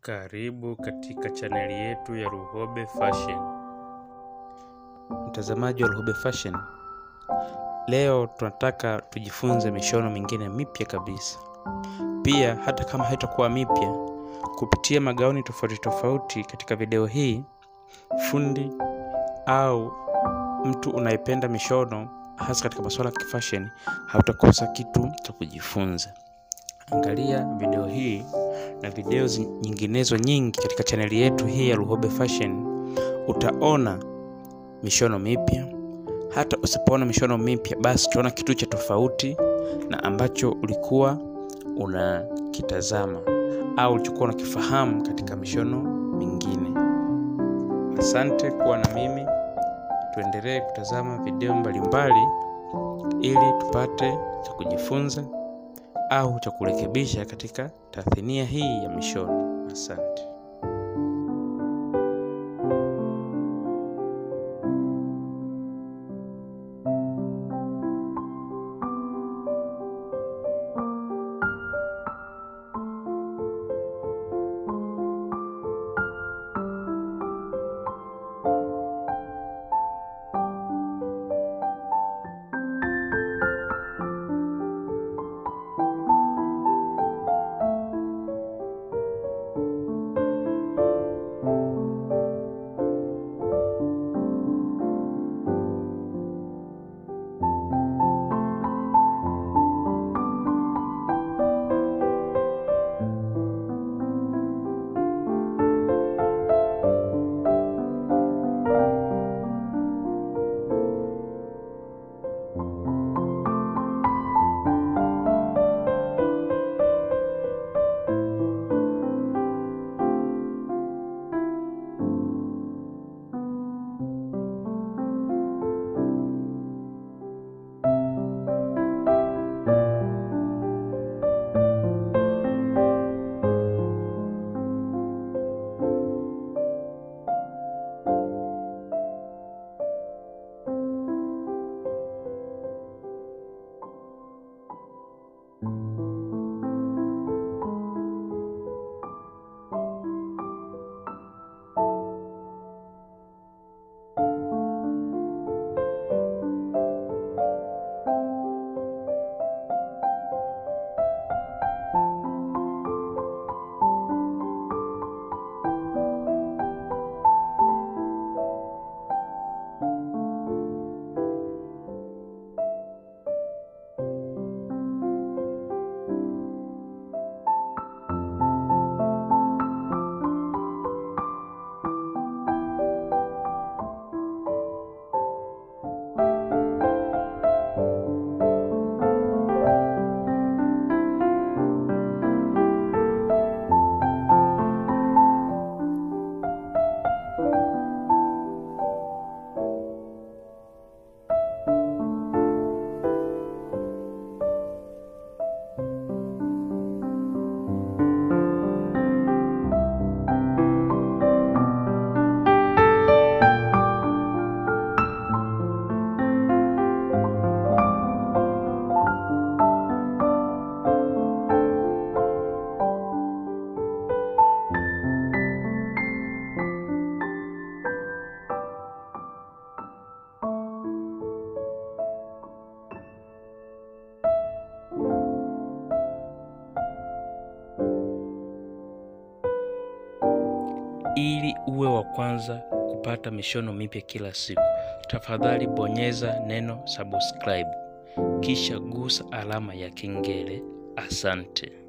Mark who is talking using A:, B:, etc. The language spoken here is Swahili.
A: Karibu katika chaneli yetu ya Luhobe Fashion. Mtazamaji wa Luhobe Fashion, leo tunataka tujifunze mishono mingine mipya kabisa. Pia hata kama haitakuwa mipya, kupitia magauni tofauti tofauti katika video hii, fundi au mtu unayependa mishono hasa katika masuala ya kifashion, hautakosa kitu cha kujifunza. Angalia video hii na video zi- nyinginezo nyingi katika chaneli yetu hii ya Luhobe Fashion, utaona mishono mipya. Hata usipoona mishono mipya, basi utaona kitu cha tofauti na ambacho ulikuwa unakitazama au ulichokuwa unakifahamu katika mishono mingine. Asante kuwa na mimi, tuendelee kutazama video mbalimbali ili tupate cha kujifunza au cha kurekebisha katika tathnia hii ya mishono. Asante. Ili uwe wa kwanza kupata mishono mipya kila siku, tafadhali bonyeza neno subscribe, kisha gusa alama ya kengele. Asante.